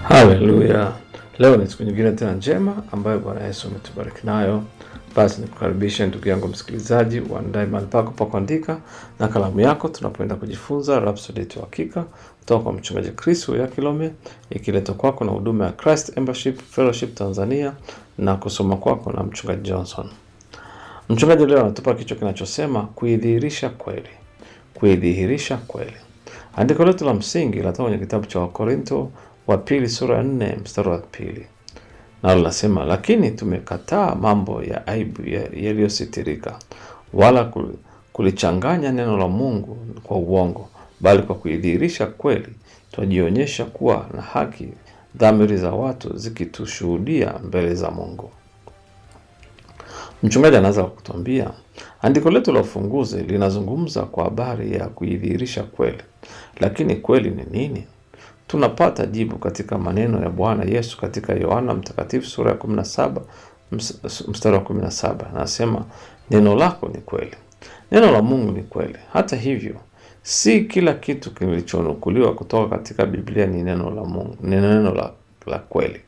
Haleluya! Leo ni siku nyingine tena njema ambayo Bwana Yesu ametubariki nayo. Basi nikukaribishe ndugu yangu msikilizaji, uandae mahali pako pa kuandika na kalamu yako, tunapoenda kujifunza Rhapsody yetu ya Hakika kutoka kwa mchungaji Chris ya Kilome, ikiletwa kwako na huduma ya Christ Embassy Fellowship Tanzania na kusoma kwako na mchungaji Johnson. Mchungaji leo anatupa kichwa kinachosema kuidhihirisha kweli, kuidhihirisha kweli. Andiko letu la msingi linatoka kwenye kitabu cha Wakorinto wa pili sura ya nne mstari wa pili nalo linasema, lakini tumekataa mambo ya aibu ya- yaliyositirika, wala kul- kulichanganya neno la Mungu kwa uongo, bali kwa kuidhihirisha kweli twajionyesha kuwa na haki, dhamiri za watu zikitushuhudia mbele za Mungu. Mchungaji anaanza kwa kutuambia andiko letu la ufunguzi linazungumza kwa habari ya kuidhihirisha kweli, lakini kweli ni nini? Tunapata jibu katika maneno ya Bwana Yesu katika Yohana Mtakatifu sura ya 17 ms- mstari wa 17, anasema neno lako ni kweli. Neno la Mungu ni kweli. Hata hivyo, si kila kitu kilichonukuliwa kutoka katika Biblia ni neno la Mungu, ni neno la, la kweli.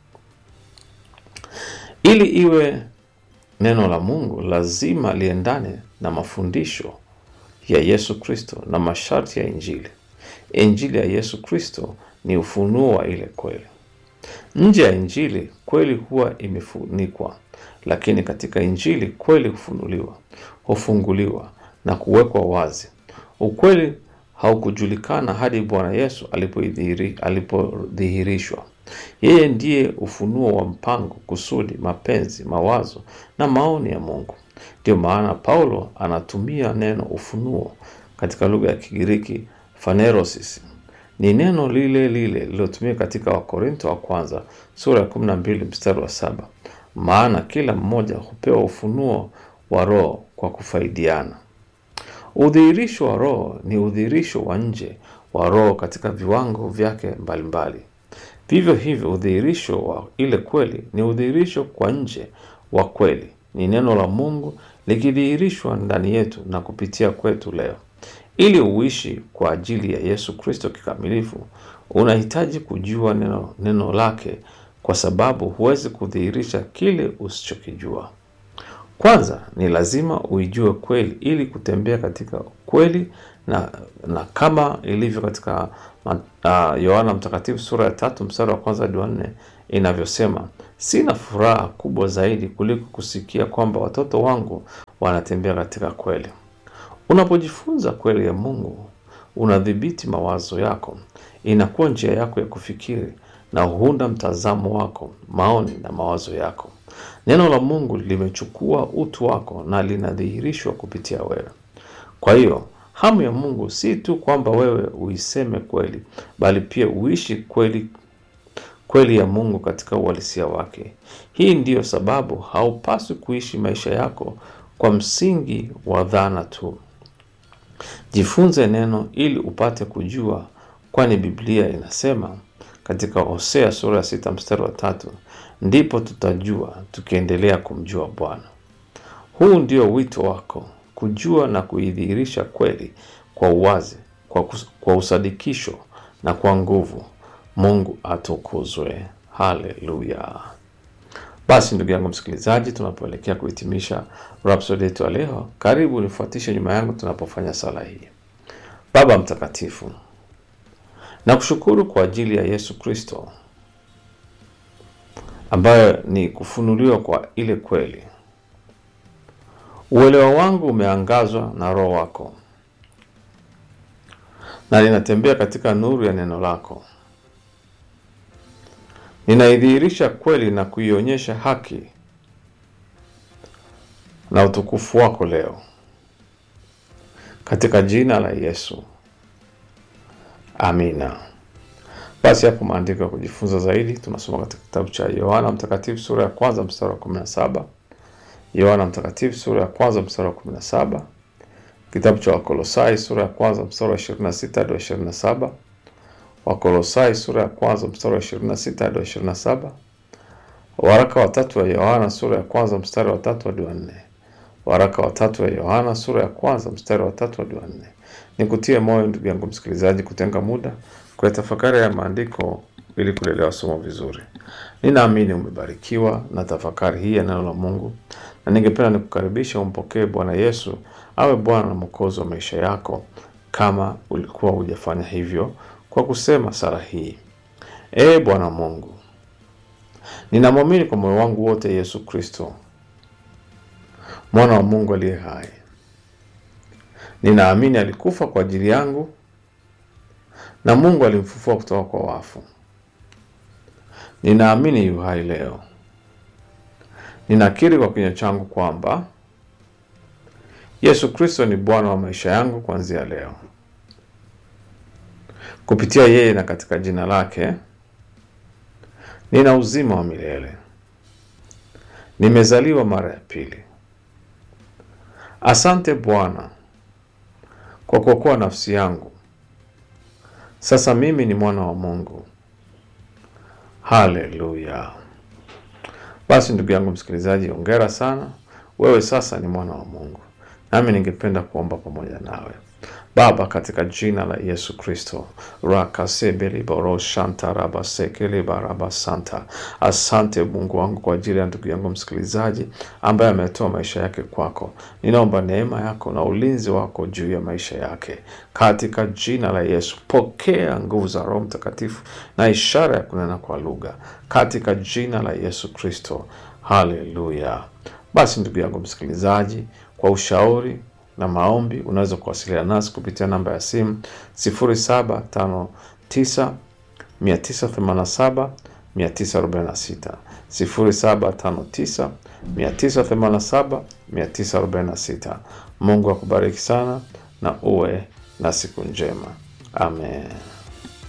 Ili iwe neno la Mungu lazima liendane na mafundisho ya Yesu Kristo na masharti ya Injili. Injili ya Yesu Kristo ni ufunuo wa ile kweli. Nje ya Injili kweli huwa imefunikwa, lakini katika Injili kweli hufunuliwa, hufunguliwa na kuwekwa wazi. Ukweli haukujulikana hadi Bwana Yesu alipoidhihiri- alipodhihirishwa. Yeye ndiye ufunuo wa mpango, kusudi, mapenzi, mawazo na maoni ya Mungu. Ndio maana Paulo anatumia neno ufunuo katika lugha ya Kigiriki phanerosis. Ni neno lile lile lililotumika katika Wakorinto wa kwanza sura ya 12 mstari wa saba. Maana kila mmoja hupewa ufunuo wa Roho kwa kufaidiana. Udhihirisho wa Roho ni udhihirisho wa nje wa Roho katika viwango vyake mbalimbali. Vivyo hivyo, udhihirisho wa ile kweli ni udhihirisho kwa nje wa kweli, ni neno la Mungu likidhihirishwa ndani yetu na kupitia kwetu leo. Ili uishi kwa ajili ya Yesu Kristo kikamilifu, unahitaji kujua neno, neno lake, kwa sababu huwezi kudhihirisha kile usichokijua. Kwanza ni lazima uijue kweli ili kutembea katika kweli na, na kama ilivyo katika ma- ah, Yohana Mtakatifu sura ya tatu mstari wa kwanza hadi wa nne inavyosema, sina furaha kubwa zaidi kuliko kusikia kwamba watoto wangu wanatembea katika kweli. Unapojifunza kweli ya Mungu, unadhibiti mawazo yako, inakuwa njia yako ya kufikiri na huunda mtazamo wako, maoni na mawazo yako. Neno la Mungu limechukua utu wako na linadhihirishwa kupitia wewe. Kwa hiyo hamu ya Mungu si tu kwamba wewe uiseme kweli, bali pia uishi kweli kweli ya Mungu katika uhalisia wake. Hii ndiyo sababu haupaswi kuishi maisha yako kwa msingi wa dhana tu. Jifunze neno ili upate kujua, kwani Biblia inasema katika Hosea sura ya sita mstari wa tatu ndipo tutajua tukiendelea kumjua Bwana. Huu ndio wito wako, kujua na kuidhihirisha kweli kwa uwazi, kwa, kus- kwa usadikisho na kwa nguvu. Mungu atukuzwe. Haleluya. Basi ndugu yangu msikilizaji, tunapoelekea kuhitimisha Rhapsody yetu ya leo, karibu nifuatishe nyuma yangu tunapofanya sala hii. Baba Mtakatifu, nakushukuru kwa ajili ya Yesu Kristo ambayo ni kufunuliwa kwa ile kweli. Uelewa wangu umeangazwa na Roho wako na ninatembea katika nuru ya neno lako. Ninaidhihirisha kweli na kuionyesha haki na utukufu wako leo, katika jina la Yesu, amina. Basi hapo maandiko ya kujifunza zaidi tunasoma katika kitabu cha Yohana Mtakatifu sura ya kwanza mstari wa 17, Yohana Mtakatifu sura ya kwanza mstari wa 17, kitabu cha Wakolosai sura ya kwanza mstari wa 26 hadi wa 27, Wakolosai sura ya kwanza mstari wa 26 hadi wa 27, waraka wa tatu wa Yohana sura ya kwanza mstari wa tatu hadi wa nne, waraka wa tatu wa Yohana sura ya kwanza mstari wa tatu hadi wa nne. Nikutie moyo ndugu yangu msikilizaji, kutenga muda kwa tafakari ya maandiko ili kulielewa somo vizuri. Ninaamini umebarikiwa na tafakari hii ya neno la Mungu, na ningependa nikukaribisha umpokee Bwana Yesu awe Bwana na Mwokozi wa maisha yako, kama ulikuwa hujafanya hivyo, kwa kusema sala hii: Ee Bwana Mungu, ninamwamini kwa moyo wangu wote Yesu Kristo, mwana wa Mungu aliye hai. Ninaamini alikufa kwa ajili yangu na Mungu alimfufua kutoka kwa wafu. Ninaamini yu hai leo. Ninakiri kwa kinywa changu kwamba Yesu Kristo ni Bwana wa maisha yangu kuanzia leo. Kupitia yeye na katika jina lake nina uzima wa milele. Nimezaliwa mara ya pili. Asante Bwana kwa kuokoa nafsi yangu. Sasa mimi ni mwana wa Mungu. Haleluya! Basi ndugu yangu msikilizaji, ongera sana, wewe sasa ni mwana wa Mungu. Nami ningependa kuomba pamoja nawe. Baba, katika jina la Yesu Kristo, rakasebeliboroshantarabasekelibarabasanta asante Mungu wangu kwa ajili ya ndugu yangu msikilizaji ambaye ametoa maisha yake kwako. Ninaomba neema yako na ulinzi wako juu ya maisha yake katika jina la Yesu. Pokea nguvu za Roho Mtakatifu na ishara ya kunena kwa lugha katika jina la Yesu Kristo. Haleluya! Basi ndugu yangu msikilizaji, kwa ushauri na maombi unaweza kuwasiliana nasi kupitia namba ya simu 0759 987 946, 0759 987 946. Mungu akubariki sana na uwe na siku njema. Amen.